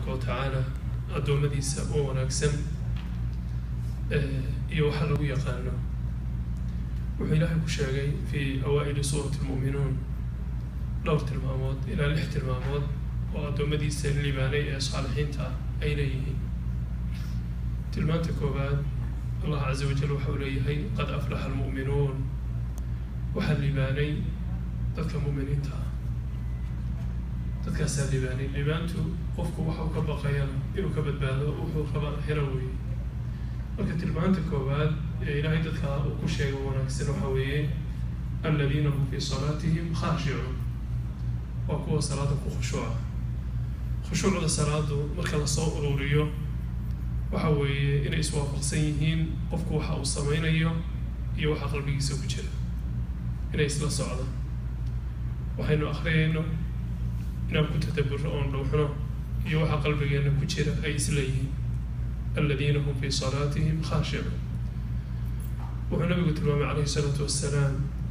tabaaraka wa tacaala addoommadiisa oo wanaagsan iyo waxa lagu yaqaano wuxuu ilaahay ku sheegay fii awaa'ili suurati lmu'minuun dhowr tilmaamood ilaa lix tilmaamood oo addoommadiisa liibaanay ee saalixiinta ah ay leeyihiin tilmaanta koowaad allah caza wajal waxa uu leeyahay qad aflaxa almu'minuun waxaa liibaanay dadka mu'miniinta ah dadkaasaa liibaanay liibaantu qofku waxa uu ka baqayana inuu ka badbaado wuxuu rabaa helo weeye marka tilmaanta koowaad ee ilaahay dadka uu ku sheego wanaagsan waxa weeye aladiina hum fii salaatihim khaashicuun waa kuwa salaada ku khushuuca khushuucda salaadu marka lasoo ururiyo waxa weeye inay iswaafaqsan yihiin qofku waxa uu sameynayo iyo waxa qalbigiisa ku jira inay isla socdaan waxaynu akhriyayno inaan ku tadaburo oon dhowxno iyo waxa qalbigeena ku jira ay isleeyihiin aladiina hum fii salaatihim khaashicuun wuxuu nabigu tilmaamay calayhi isalaatu wassalaam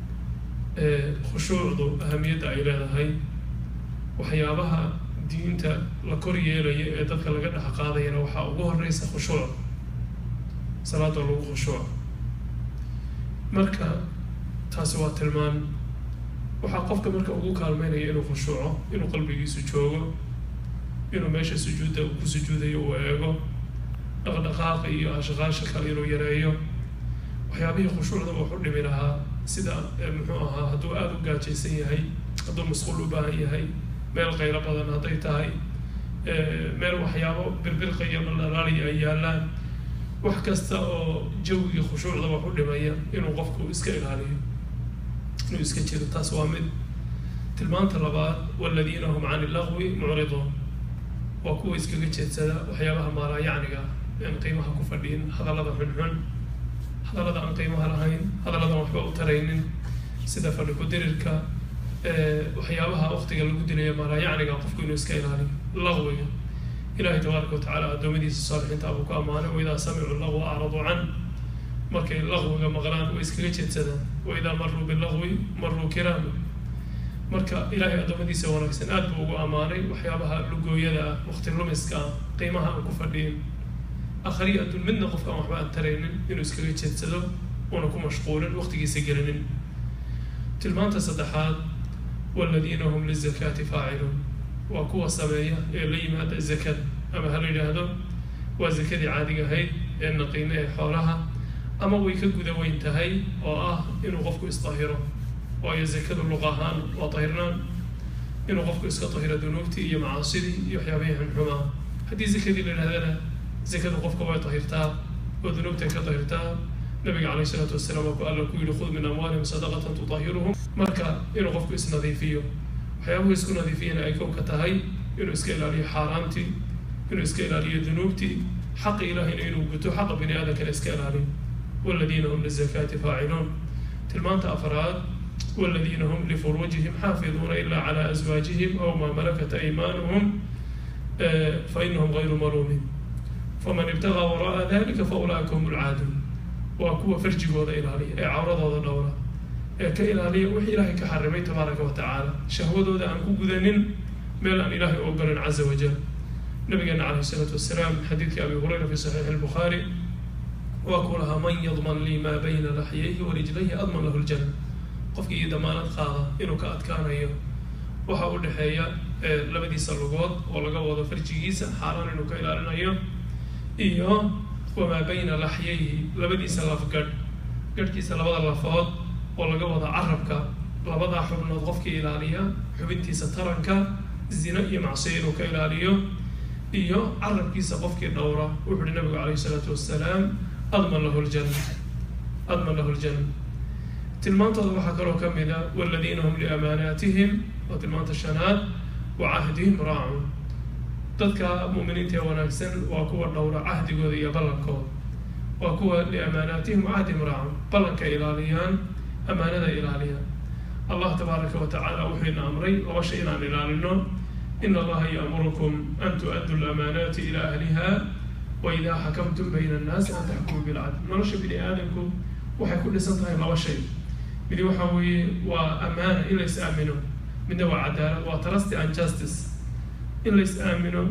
khushuucdu ahamiyadda ay leedahay waxyaabaha diinta la kor yeelaya ee dadka laga dhex qaadayana waxaa ugu horeysa khushuuc salaada lagu khushuuca marka taasi waa tilmaan waxaa qofka marka ugu kaalmeynaya inuu khushuuco inuu qalbigiisu joogo inuu meesha sujuudda uu ku sujuudayo uu eego dhaqdhaqaaqa iyo ashqaasha kale inuu yareeyo waxyaabihii khushuucda wuxu dhimi lahaa sida muxuu ahaa hadduu aada u gaajaysan yahay hadduu masquul u baahan yahay meel qaylo badan hadday tahay meel waxyaabo birbirqaya dhaldhalaaliya ay yaallaan wax kasta oo jawgii khushuucda wax u dhimaya inuu qofku iska ilaaliyo inuu iska jiro taas waa mid tilmaanta labaad waladiina hum cani lagwi mucriduun waa kuwa iskaga jeedsada waxyaabaha maalaayacniga aan qiimaha ku fadhiin hadallada xunxun hadallada aan qiimaha lahayn hadalladan waxba u taraynin sida fadhi ku-dirirka waxyaabaha waqtiga lagu dilaya maalaayacniga qofku inuu iska ilaaliyo laqwiga ilahay tabaaraka watacala addoommadiisa saalixiinta abuu ku ammaanay waidaa samicuu laqwa acradu can markay laqwiga maqlaan way iskaga jeedsadaan waidaa maruu bilaqwi maruu kiraama marka ilaahay addoommadiisa wanaagsan aad buu ugu ammaanay waxyaabaha lugooyada ah waqti lumiska ah qiimaha aan ku fadhiyin akhriya adduun midna qofka aan waxba aan taraynin inuu iskaga jeedsado una ku mashquulin waqtigiisa gelinin tilmaanta saddexaad waladiina hum lizakaati faaciluun waa kuwa sameeya ee la yimaada zakada ama ha la yidhaahdo waa zakadii caadiga ahayd ee naqiine ee xoolaha ama way ka guda weyn tahay oo ah inuu qofku isdahiro waayo zakadu luq ahaan waa dahirnaan inuu qofku iska dahiro dunuubtii iyo macaasidii iyo waxyaabihii xunxumaa haddii zakadii la yidhahdana zakadu qofka way dahirtaa oo dunuubtay ka dahirtaa nabiga calayh isalaatu wasalaam waa ku alla ku yihi khud min amwaalihim sadaqatan tudahiruhum marka inuu qofku isnadiifiyo waxyaabuhu isku nadiifiyana ay kow ka tahay inuu iska ilaaliyo xaaraantii inuu iska ilaaliyo dunuubtii xaqa ilaahayna inuu guto xaqa bini aadamkana iska ilaaliyo waladiina hum lizakaati faaciluun tilmaanta afraad waladiina hum lifuruujihim xaafiduuna ilaa calaa aswaajihim aw maa malakat aymaanuhum fainahum gayru maluumin faman ibtagaa wara'a dalika faulaa'ika hum lcaaduun waa kuwa farjigooda ilaaliya ee cawradooda dhowra ee ka ilaaliya wixii ilaahay ka xarimay tabaaraka wa tacaala shahwadooda aan ku gudanin meel aan ilaahay u ogolan caza wajal nabigeena calayh isalaatu wasalaam xadiidkii abi hurayra fi saxiixi albukhaari waa ku lahaa man yadman lii maa bayna laxyayhi wa rijlayhi adman lahu ljana qofkii iyo damaanad qaada inuu ka adkaanayo waxa u dhexeeya labadiisa lugood oo laga wado farjigiisa xaaraan inuu ka ilaalinayo iyo wamaa bayna laxyayhi labadiisa lafgadh gadhkiisa labada lafood oo laga wado carabka labadaa xubnood qofkii ilaaliya xubintiisa taranka zina iyo macsiyo inuu ka ilaaliyo iyo carabkiisa qofkii dhowra wuxu uhi nabigu calayhi isalaatu wassalaam adman lahu ljanna adman lahu ljanna tilmaantooda waxaa kaloo ka mid a waladiina hum liamaanaatihim waa tilmaanta shanaad wa cahdihim raacun dadka mu'miniinta ee wanaagsan waa kuwa dhowra cahdigooda iyo ballankooda waa kuwa liamaanaatihim wa cahdihim raacun ballanka ilaaliyaan amaanada ilaaliyaan allah tabaaraka wa tacaala wuxuu ina amray laba shay inaan ilaalino in allaha ya'murukum an tu'addu lamaanaati ila ahliha wa idaa xakamtum bayna annaasi an taxkumuu bilcadl nolosha bini aadamku waxay ku dhisan tahay laba shay midi waxa weeye waa amaana in la is aamino midna waa cadaalad waa trusty and justice in la is aamino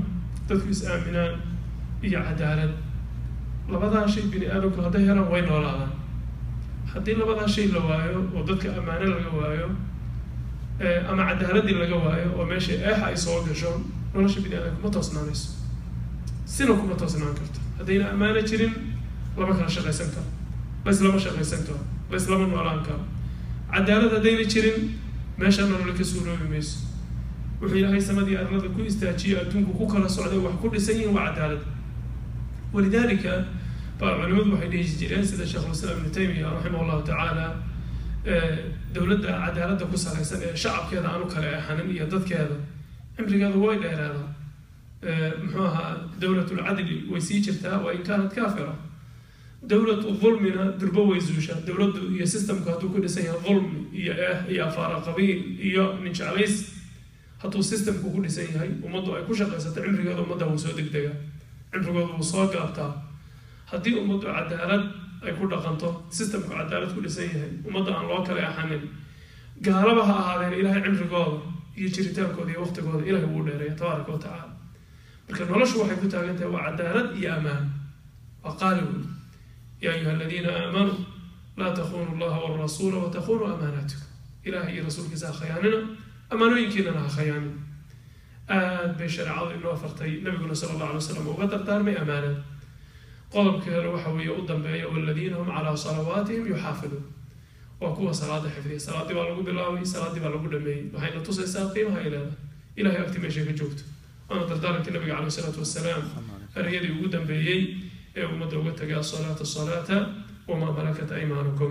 dadku is-aaminaan iyo cadaalad labadaa shay bini aadamku hadday helaan way noolaadaan haddii labadaa shay la waayo oo dadka ammaano laga waayo ama cadaaladii laga waayo oo meesha eexa ay soo gasho nolosha bini aadamka ma toosnaanayso sina kuma toosnaan karto haddayna ammaano jirin lama kala shaqaysan karo bas lama shaqaysan karo bas lama noolaan karo cadaalad haddayna jirin meeshaa nolole ka suuroobi mayso wuxuu ilaahay samadii arlada ku istaajiyo adduunku ku kala socday wax ku dhisan yihin waa cadaalad walidalika baa culimadu waxay dhihi jireen sida sheekhulislaam ibnu taymiya raximah allahu tacaala dowladda cadaaladda ku salaysan ee shacabkeeda aanu kala eexanin iyo dadkeeda cimrigeeda way dheeraada muxuu ahaa dowlatulcadli way sii jirtaa wa in kaanat kaafira dowlatu dulmina durbo way zuushaa dowladdu iyo systemku hadduu ku dhisan yahay dulmi iyo eeh iyo afaara qabiil iyo ninjeclays hadduu systemku ku dhisan yahay ummaddu ay ku shaqaysato cimrigeeda ummadda wuu soo degdega cimrigooda wuu soo gaabtaa haddii ummaddu cadaalad ay ku dhaqanto systemku cadaalad ku dhisan yahay ummadda aan loo kala axanin gaalaba ha ahaadeen ilaahay cimrigooda iyo jiritaankooda iyo waqtigooda ilahay wuu dheereeya tabaaraka wa tacaala marka noloshu waxay ku taagan tahay waa cadaalad iyo ammaan waa qaali wey ya ayuha aladiina aamanuu laa takunu llaha walrasuula watakunu amaanaatikum ilahay iyo rasuulkiisa ha khayaanina ammaanooyinkiinana ha khayaanin aad bay shareecadu inoo fartay nabiguna sala allah alay waslam uga dardaarmay ammaanada qodobkeena waxa weeye u dambeeya waladiina hum calaa salawaatihim yuxaafiduun waa kuwa salaada xifdiya salaaddii baa lagu bilaabay salaaddii baa lagu dhameeyey waxayna tusaysaa qiimaha ay leedahay ilahay agti meeshay ka joogto waana dardaarankii nabiga caleyh isalaatu wasalaam ereyadii ugu dambeeyey ee ummadda uga tagay asalaata salaata wamaa malakat aymaanukum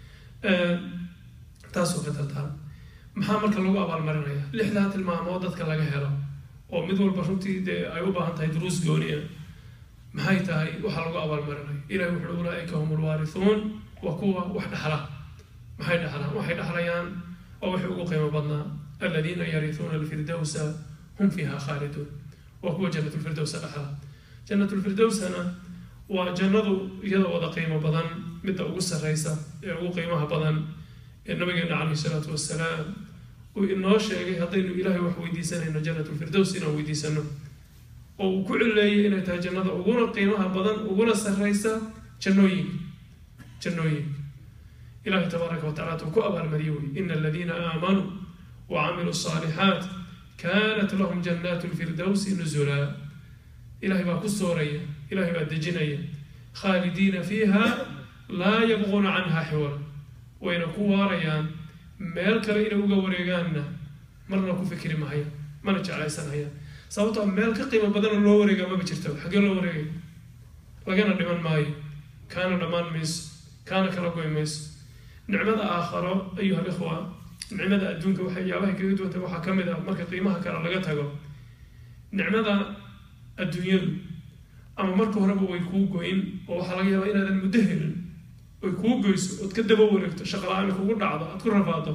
taasoo ka dardaara maxaa marka lagu abaalmarinaya lixdaa tilmaamood dadka laga helo oo mid walba runtii dee ay u baahan tahay duruus gooniya maxay tahay waxaa lagu abaalmarinaya ilahi wuxuui ulaaika hum lwaarithuun waa kuwa wax dhexla maxay dhexlaan waxay dhexlayaan oo waxay ugu qiimo badnaa aladiina yarihuuna alfirdowsa hum fiiha khaaliduun waa kuwa janatulfirdowsa dhexla janatulfirdowsana waa jannadu iyada wada qiimo badan midda ugu sarreysa ee ugu qiimaha badan ee nabigeena caleyhi salaatu wasalaam uu inoo sheegay haddaynu ilaahay wax weydiisanayno janatulfirdows inaan weydiisano oo uu ku cileeyay inay tahay jannada uguna qiimaha badan uguna sarreysa jannooyinka jannooyinka ilahi tabaaraka wa tacala tuu ku abaalmariye wey ina aladiina aamanuu wa camiluu saalixaat kaanat lahum jannaatu lfirdowsi nuzulaa ilahay baa ku sooraya ilahay baa dejinaya khaalidiina fiiha laa yabquuna canha xiwala wayna ku waarayaan meel kale inay uga wareegaanna marna ku fikri mahaya mana jeclaysanhayaan sababtoo meel ka qiimo badanoo loo wareegaa maba jirta xaggee loo wareegay lagana dhiman maayo kaana dhammaan mayso kaana kala goy mayso nicmada aakharo ayuha alikhwa nicmada adduunka waxyaabahay kaga duwantay waxaa ka mid ah marka qiimaha kale laga tago nicmada adduunyadu ama marka horeba way kuu goyn oo waxaa laga yaabaa inaadan muddo helin oy kuu goyso ood ka daba wareegto shaqala-aani kugu dhacdo aad ku rafaado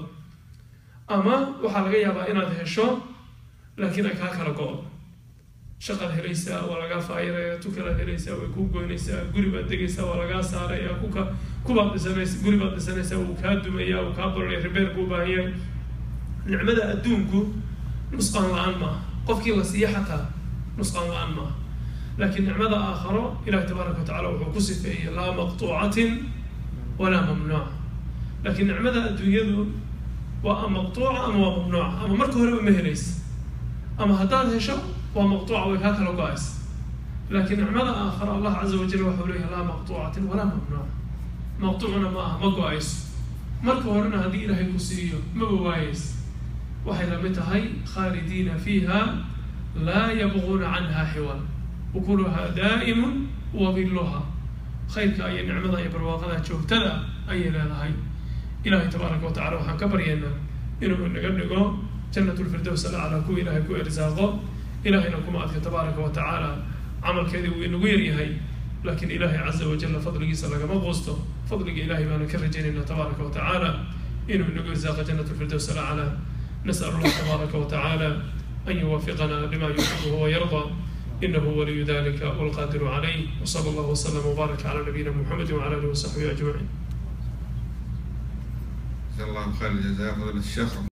ama waxaa laga yaabaa inaad hesho laakiin ay kaa kala go-do shaqaad helaysaa waa lagaa faayiraya tukalaad helaysaa way kuu goynaysaa guri baad degaysaa waa lagaa saaraya kuka kubaad dhisanaysa guri baad dhisanaysaa wuu kaa dumaya wuu kaa baraya ribeer buu baahan yahay nicmada adduunku nusqaan la-aan maaha qofkii la siiya xataa nusqaan la-aan maaha laakiin nicmada aakharo ilahi tabaaraka wa tacala wuxuu ku sifeeyey laa maqtuucatin walaa mamnuuca laakiin nicmada adduunyadu waa a maqtuuca ama waa mamnuuca ama marka horeba ma helaysa ama haddaad hesho waa maqtuuca way kaa kala go-aysa laakiin nicmada aakharo allah caza wajal waxau leeyahay laa maqtuucatin walaa mamnuuca maqtuucna ma aha ma go-ayso marka horena haddii ilaahay ku siiyo maba waayeysa waxay lamid tahay khaalidiina fiiha laa yabquuna canha xiwal ukuluhaa daa'imun wabiluha khayrka iyo nicmada iyo barwaaqada joogtada ayay leedahay ilahay tabaaraka wa tacala waxaan ka baryaynaa inuu inaga dhigo jannat lfirdows alaclaa kuwa ilahay ku irsaaqo ilahayna kuma adka tabaaraka wa tacaala camalkeedii wuu inagu yaryahay laakiin ilahay caza wajalla fadligiisa lagama quusto fadliga ilahay baana ka rajaynaynaa tabaaraka wa tacaala inuu inagu irsaaqa jannat lfirdows alaclaa nas'al allah tabaaraka wa tacaala an yuwafiqana lima yuxibuhu wayardaa إنه ولي ذلك والقادر عليه وصلى الله وسلم وبارك على نبينا محمد وعلى آله وصحبه أجمعين. جزا الله خير الجزاء فضيلة الشيخ